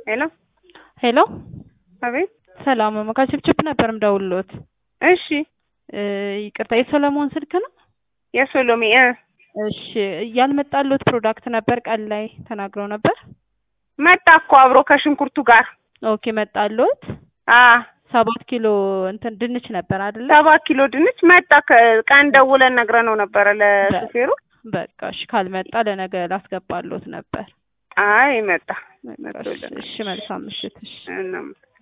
ሄሎ ሄሎ አቤት። ሰላም ከችፕችፕ ነበር ምደውልሎት። እሺ ይቅርታ የሰለሞን ስልክ ነው? የሶሎሜ እ እሺ ያልመጣሎት ፕሮዳክት ነበር ቀን ላይ ተናግረው ነበር። መጣ እኮ አብሮ ከሽንኩርቱ ጋር። ኦኬ መጣሎት። አ ሰባት ኪሎ እንትን ድንች ነበር አይደለ? ሰባት ኪሎ ድንች መጣ። ከ- ቀን ደውለን ነግረነው ነበረ ለሹፌሩ። በቃ እሺ ካልመጣ ለነገ ላስገባሎት ነበር። አይ መጣ። በቃ እሺ፣ እሺ መልካም ምሽት። እሺ እናም